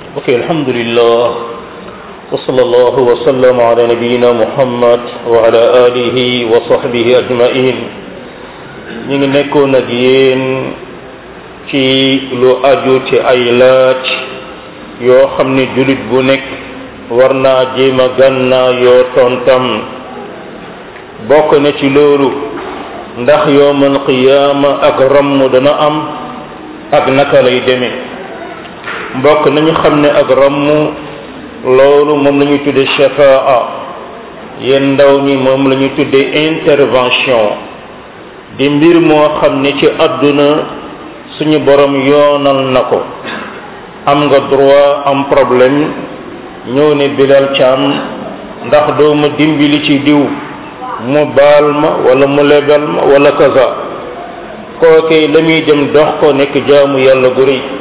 ok alhamdulillah wa sallallahu wa sallam ala nabiyina muhammad wa ala alihi wa sahbihi ajmain ñu ngi nekkoon ak yéen ci lu aju ci ay laaj yoo xam ne julit bu nekk war naa jéem a gànnaa yoo tontam bokk na ci loolu ndax yowmal qiyaama ak ramm dana am ak naka lay demee mbokk nañu xam ne ak ramm loolu moom la ñuy tudde shafaa yéen ndaw ñi moom la ñuy tudde intervention di mbir moo xam ne ci àdduna suñu borom yoonal na ko am nga droit am problème ñëw ne Bilal Thiam ndax doo ma dimbali ci diw mu baal ma wala mu lebal ma wala kaza kookee la muy dem dox ko nekk jaamu yàlla gu rëy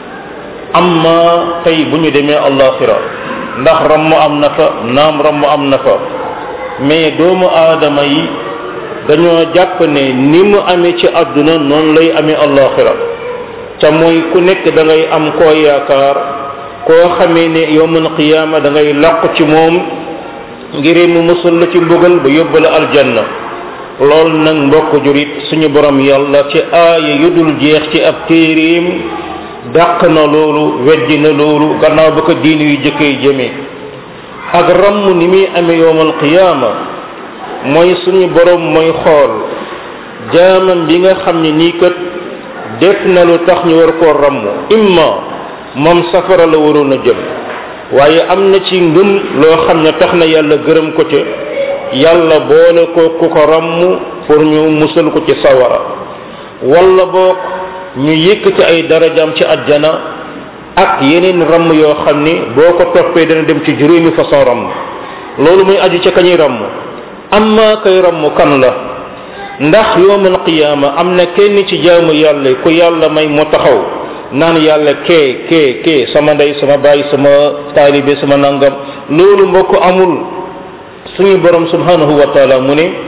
amma tey bu ñu demee allaxira ndax ramm am na fa naam ramm am na fa mais doomu aadama yi dañoo jàpp ne ni mu amee ci àdduna noonu lay amee allaxira ca mooy ku nekk da ngay am koo yaakaar koo xamee ne yowmal qiyaama da ngay làqu ci moom ngir mu musul la ci mbugal ba yóbbu la aljanna loolu nag mbokk jurit suñu borom yàlla ci aaya yu dul jeex ci ab téeréem dàq na loolu weddi na loolu gannaaw ba ko diin yu jëkkee jëmee ak ramm ni muy amee yowmal qiyaama mooy suñu borom mooy xool jaamam bi nga xam ne nii kat def na lu tax ñu war koo ramm imma moom safara la waroon a jëm waaye am na ci ngëm loo xam ne tax na yàlla gërëm ko ca yàlla boole ko ku ko ramm pour ñu musal ko ci sawara wala boog ñu yëkkati ay darajaam ci àjjana ak yeneen ramm yoo xam ni boo ko toppee dana dem ci juróomi façon ramm loolu muy aju ca kañuy ramm amma kay ramm kan la ndax yowmal qiyaama am na kenn ci jaamu yàlla ku yàlla may mu taxaw naan yàlla kee kee kee sama ndey sama baay sama taalibe sama nangam loolu mbokk amul suñu borom subhanahu wa taala mu ne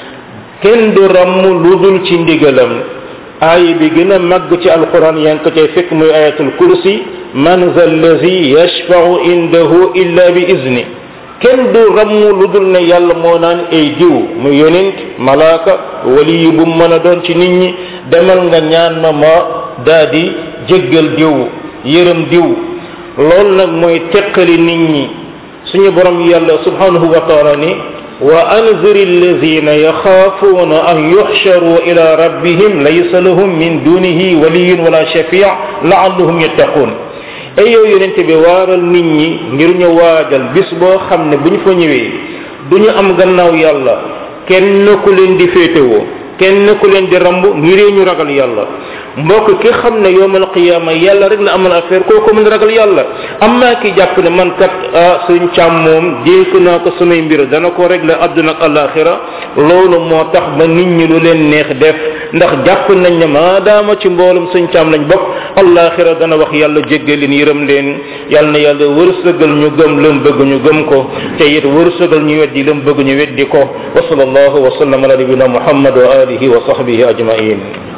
kenn du ramm lu dul ci ndigalam aaya bi gën a màgg ci alquran yaa ngi ko cay fekk muy ayatul kursi man za allazi yashfau indahu illa bi izni kenn du ramm lu dul ne yàlla moo naan ay diw mu yonent malaaka wali yu bu mën a doon ci nit ñi demal nga ñaan ma ma daa di jéggal diw yërëm diw loolu nag mooy teqali nit ñi suñu borom yàlla subhanahu wa taala ni wa anzir alladhina yaxaafuuna an yuxsharu ila rabbihim laysa lahum min dunihi waliyun wala shafii laallahum yattaqun ay yow yonente bi waaral nit ñi ngir ñu waajal bis boo xam ne bu ñu fa ñëwee du ñu am gannaaw yàlla kenn ku leen di féetewoo kenn ku leen di ramb ngiree ñu ragal yàlla mbokk ki xam ne yowmal qiyaama yàlla rek la amal affaire kooku mën ragal yàlla amma ki jàpp ne man kat ah suñ càmm moom dénk naa ko samay mbir dana ko régler àdduna ak alaxira loolu moo tax ba nit ñi lu leen neex def ndax jàpp nañ ne maadaama ci mboolum suñ càmm lañ bokk alaxira dana wax yàlla jéggal leen yërëm leen yàlla na yàlla wërsëgal ñu gëm lam bëgg ñu gëm ko te it wërsëgal ñu weddi lam bëgg ñu weddi ko wa sallallahu wa sallam ala nabina muhammad wa alihi wa sahbihi ajmain